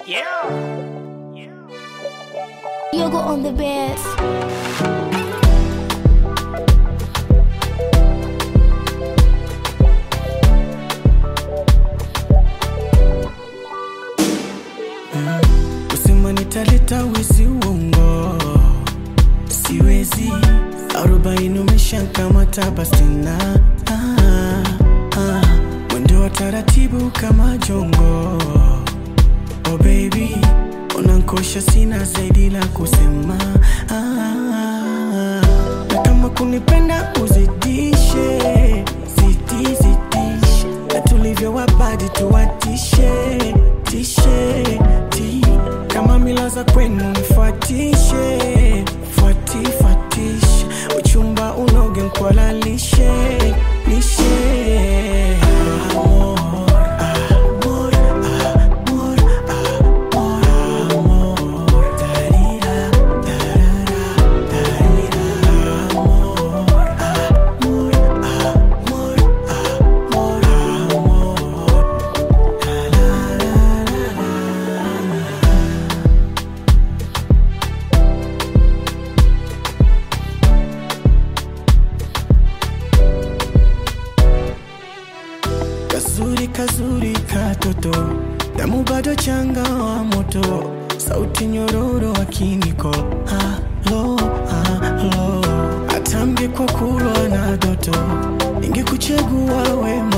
Yeah. Yoga on the bed. Kusema nitaleta wizi uongo, siwezi. Arobaini umeshakamata basi na ah, ah. Mwendo wa taratibu kama jongo, oh baby, unankosha, sina zaidi la kusema ah, na kama kunipenda uzidishe, zidi zidishe, na tulivyo wabadi tuwatishe tishe ti kama mila za kwenu nifuatishe fuati fuatishe uchumba unoge nkwalalishe lishe amor, amor, amor, amor, amor, darira, darara, darira, amor, amor, amor, amor, amor. Kazuri kazuri katoto, damu bado changa wa moto, sauti nyororo wa kiniko, halo halo, atambye kwa kulwa na doto, ningekuchagua we